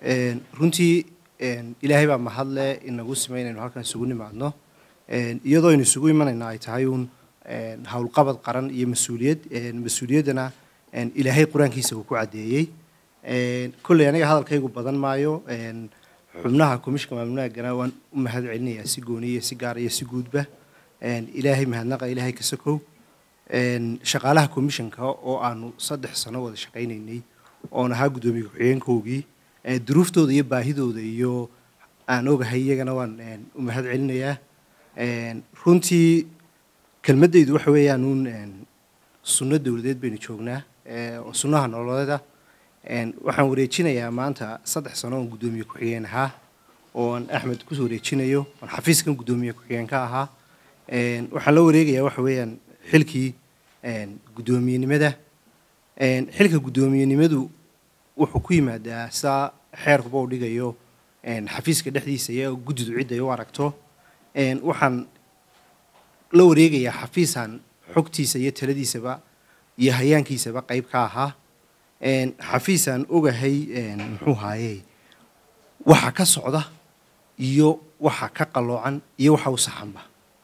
runtii ilaahay baa mahadle inagu simay inaynu halkan isugu nimaadno iyadoo aynu isugu imanayna ay tahay uun howlqabad qaran iyo mas-uuliyad mas-uuliyaddana ilaahay qur-aankiisa uu ku caddeeyey kolley aniga hadalkaygu badan maayo xubnaha komishinka maamulnaagana waan u mahad celinayaa si gooniya si gaara iyo si guudba ilaahay mahadnaqa ilaahay ka sokow shaqaalaha komishinka oo aanu saddex sano wada shaqaynaynay oon ahaa guddoomiye ku-xigeenkoogii duruuftooda iyo baahidooda iyo aan ogahay iyagana waan u mahad celinayaa runtii kelmaddaydu waxa weeyaan uun sunno dowladeed baynu joognaa sunnaha nololeeda waxaan wareejinayaa maanta saddex sano oon guddoomiye ku-xigeen ahaa ooan axmed kusoo wareejinayo oon xafiiskan guddoomiye ku-xigeen ka ahaa waxaan la wareegayaa waxa weeyaan xilkii guddoomiyenimada xilka guddoomiyenimadu wuxuu ku yimaadaa sidaa xeerkuba u dhigayo xafiiska dhexdiisa iyo guddidu cidday u aragto waxaan la wareegayaa xafiisaan xogtiisa iyo taladiisaba iyo hayaankiisaba qayb ka ahaa xafiisaan ogahay muxuu haaye waxa ka socda iyo waxa ka qalloocan iyo waxa u saxanba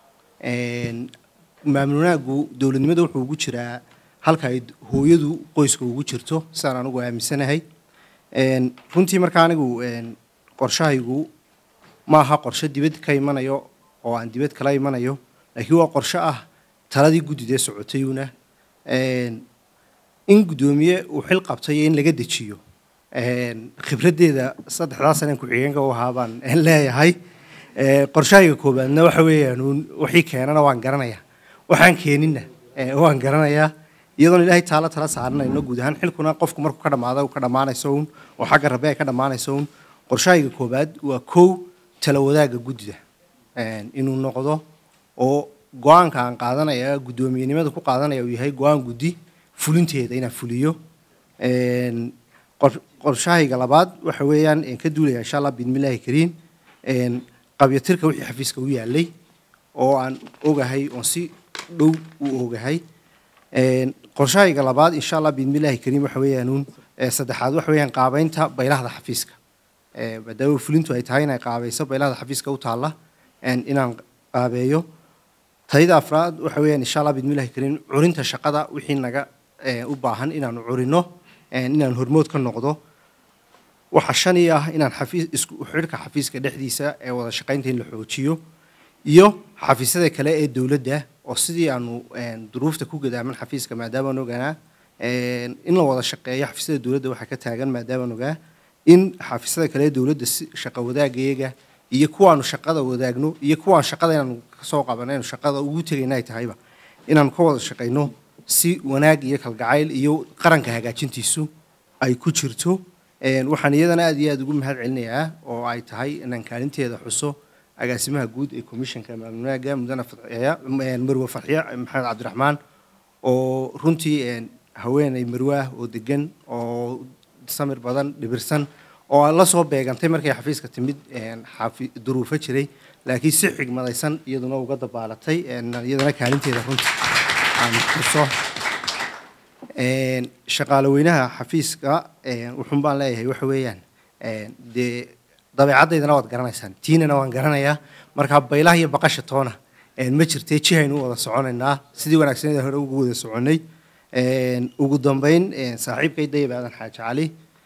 maamulnaagu dowladnimada wuxuu ugu jiraa halka ay hooyadu qoyska ugu jirto sidaan anigu aaminsanahay runtii marka anigu qorshahaygu ma aha qorshe dibad ka imanayo oo aan dibad kala imanayo laakiin waa qorshe ah taladii guddidee socotayuna in guddoomiye uu xil qabtay iyo in laga dejiyo khibraddeeda saddexdaa saneen ku-xigeenka u ahaa baan leeyahay qorshahayga koobaadna waxa weeyaan uun wixii keenana waan garanayaa waxaan keeninna waan garanayaa iyadoon ilaahay taalo tala saaranayno guud ahaan xilkuna qofku markuu ka dhamaado ka dhammaanayso uun oo xagga rabbe ay ka dhammaanayso uun qorshahayga koobaad waa kow tala wadaagga guddida inuu noqdo oo go-aanka aan qaadanaya guddoomiyenimada ku qaadanaya uu yahay go-aan guddi fulinteeda inaan fuliyo qorshahayga labaad waxa weeyaan ka duulaya insha allah bidmillaahi kariim qabyatirka wixii xafiiska u yaalay oo aan ogahay oon si dhow u ogahay qorshahayga labaad insha allah bidmillaahi kariim waxa weeyaan uun saddexaad waxa weeyaan qaabeynta baylahda xafiiska maadaama fulintu ay tahay inay qaabayso baylahda xafiiska u taalla inaan qaabeeyo tayada afraad waxa weeyaan insha allah bidmillaahi kariim curinta shaqada wixii naga u baahan inaanu curino inaan hormood ka noqdo waxa shani ah inaan xafiis isku xidhka xafiiska dhexdiisa ee wada shaqaynta in la xoojiyo iyo xafiisyada kale ee dowladda oo sidii aanu duruufta ku gadaaman xafiiska maadaamaan oganaa in la wada shaqeeyo xafiisyada dowladda waxaa ka taagan maadaamaan ogaa in xafiisyada kale ee dowladda si shaqa wadaagayaga iyo kuwaanu shaqada wadaagno iyo kuwaan shaqada inaanu kasoo qabanaynu shaqada ugu tegayna ay tahayba inaanu ka wada shaqayno si wanaag iyo kalgacayl iyo qaranka hagaajintiisu ay ku jirto waxaan iyadana aad iyo aad ugu mahad celinayaa oo ay tahay inaan kaalinteeda xuso agaasimaha guud ee komishanka maamulnaaga mudane fadxiya marwe farxiya maxamed cabdiraxmaan oo runtii haweeney marwe ah oo degan oo samir badan dhibirsan oo la soo beegantay markay xafiiska timid duruufo jiray laakiin si xigmadaysan iyaduna uga dabaalatay iyadana kaalinteeda runtii aan xuso shaqaale weynaha xafiiska wuxuun baan leeyahay waxa weeyaan dee dabeecaddaydana waad garanaysaan tiinana waan garanayaa markaa baylaha iyo baqasha toona ma jirtee jihaynu u wada soconaynaa sidii wanaagsaneeda hore ugu wada soconnay ugu dambeyn saaxiibkay dayib aadan xaaji cali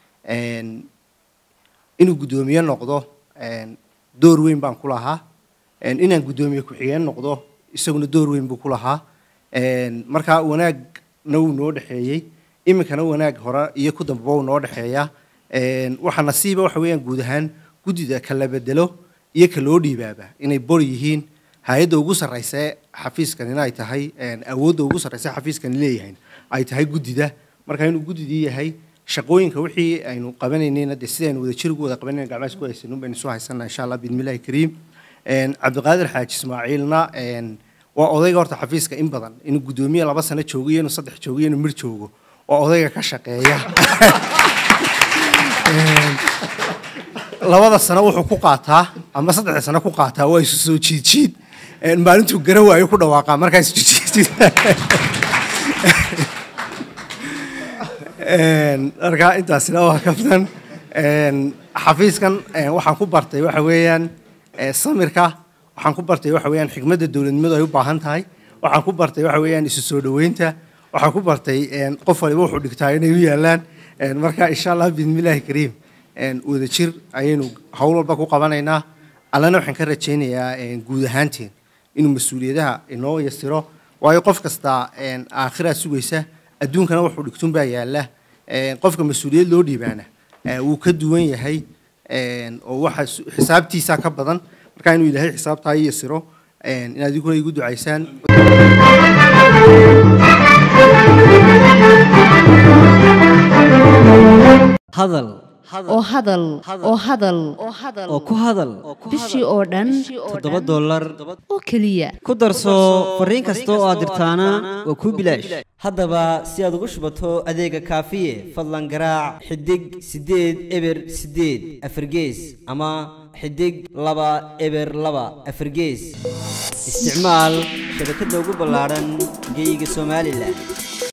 inuu guddoomiye noqdo door weyn baan ku lahaa inaan guddoomiye ku-xigeen noqdo isaguna door weyn buu ku lahaa markaa wanaagna wuu noo dhexeeyey iminkana wanaag hore iyo ku dambaba wuu noo dhexeeyaa waxaa nasiiba waxa weeyaan guud ahaan guddida ka la bedelo iyo ka loo dhiibaaba inay bor yihiin hay-adda ugu sarraysa xafiiskanina ay tahay awoodda ugu sarraysa xafiiskani leeyahay ay tahay guddida marka inuu guddidii yahay shaqooyinka wixii aynu qabanaynayna dee sidaynu wada jir ugu wada qabanayna gacmaha isku haysanun baynu soo haysanaa insha allah biidmillahi kariim cabdiqaadir xaaji ismaaciilna waa odayga horta xafiiska in badan inuu guddoomiye laba sano joogo iyo inuu saddex joogo iyo inuu mir joogo waa odayga ka shaqeeya labada sano wuxuu ku qaataa ama saddexda sano ku qaataa waa isu soo jiid jiid maalintuu gara waayo ku dhawaaqaa markaa isu jiid markaa intaasina waa kaftan Een, xafiiskan een, waxaan ku bartay waxa weeyaan ee, samirka waxaan ku bartay waxa weeyaan xigmadda dowladnimadu ay u baahan tahay waxaan ku bartay waxa weeyaan isu soo dhoweynta waxaan ku bartay een, qof waliba wuxuu dhigtaa inay u yaalaan Een, marka insha allah bismillaahi kariim een, wadajir ayaynu howl walba ku qabanaynaa allana waxaan ka rajaynayaa een, guud ahaanteen inuu mas-uuliyadaha inoo yasiro waayo qof kasta een, aakhiraa sugaysa adduunkana wuxuu dhigtun baa yaala Een, qofka mas-uuliyad loo dhiibaana ee, wuu ka duwan yahay een, oo waxa su- xisaabtiisa ka badan marka inuu ilaahay xisaabtaa ii yasiro een, inaad idiguna igu ducaysaan hadal oo hadal oo hadal oo ku hadal bishii oo dhan toddoba dollar oo keliya ku darso fariin kasta oo aad dirtaana waa kuu bilaash haddaba si aad ugu shubato adeega kaafiye fadlan garaac xidig siddeed eber siddeed afargees ama xidig laba eber laba afargees isticmaal shabakadda ugu ballaaran geyga somalilan